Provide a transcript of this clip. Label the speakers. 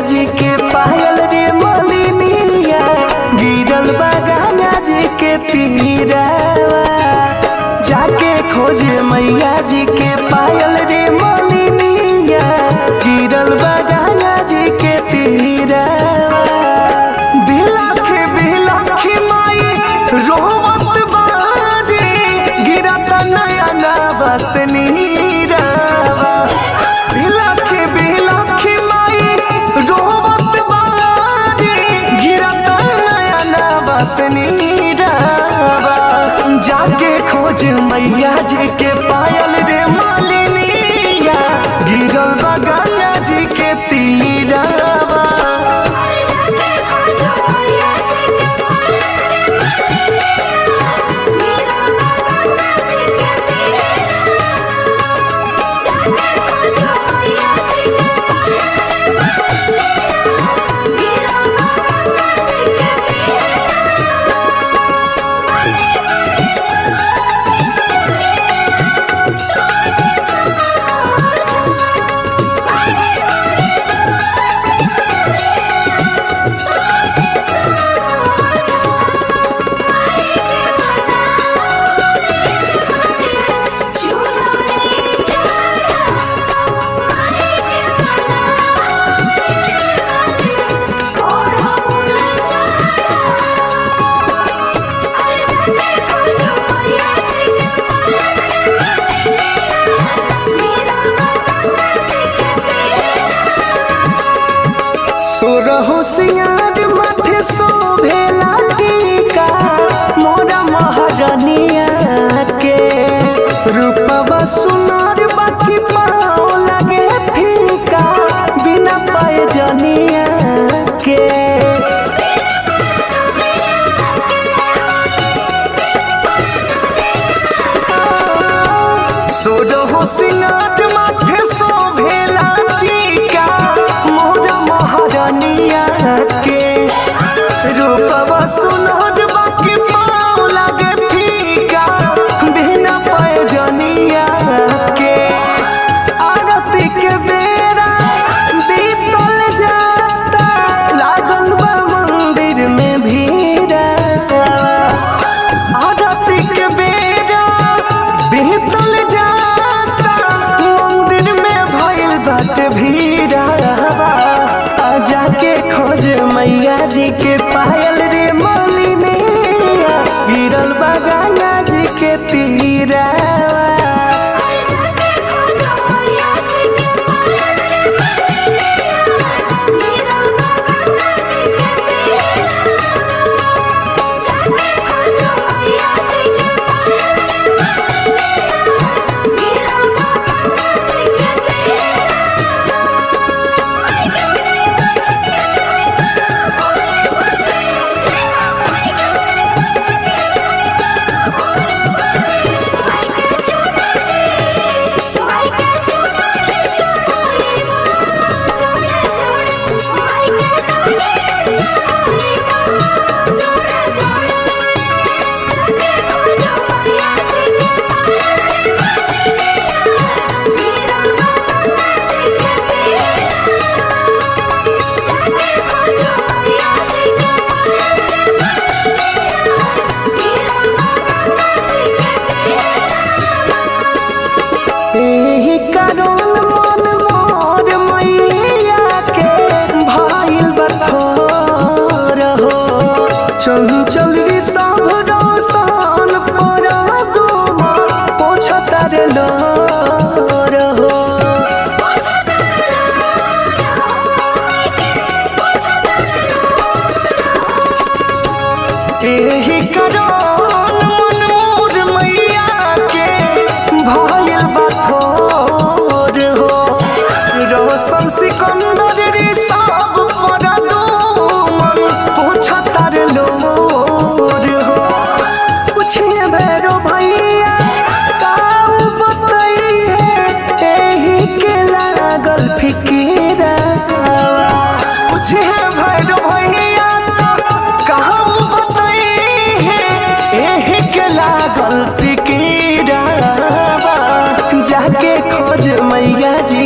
Speaker 1: जी के पायल रे मलिनिया गिरल बा गंगा जी के तीरावा जाके खोजे मैया जी के पायल रे मलिनिया गिरल बा गंगा जी के तीरावा बिलख बिलख माई रोवत बारी गिरत नयना बस नीरावा बिलख बिलख माई रोवत बारी गिरत नयना बस नीरावा जाके खोज मैया जी के पायल रे मालिनिया गिरल बा गंगा जी के तीरावा सोरहो सिंगार माथे शोभेला टीका मोरा महारानिया के रूपवा सुनार बाकी पाओ लगे फीका बिना पाए जनिया के सोरहो सिंगार माथे शोभेला टीका मोरा महारानिया के रूपवा सुनहर बाकी पाँव लागे फीका बिना पाए जनिया के आरती के बेरा बीतल जाता लागल बा मंदिर में भीड़ा आरती के बेरा बीतल जाता मंदिर में भइल बाटे भीड़ावा आ जाके खोज मैया जी के पायल रे मलिनिया गिरल बा गंगा जी के तीरावा एही कारण मन मोर मैया के भाइल बठोर हो चल चल रे सब रोशन पर दुमा पोछतर लोर हो एही कारण मन मोर मैया के भाइल बठोर हो रोशन सिकंदर रे सब पर दुमन पोछतर लोर हो पूछिए भैरो भैया काऊ बतई है एही के लागल फिकीरा पूछिए भैरो भैया कहूँ बतई है एही के लागल फिकीरा जाके खोज मैया जी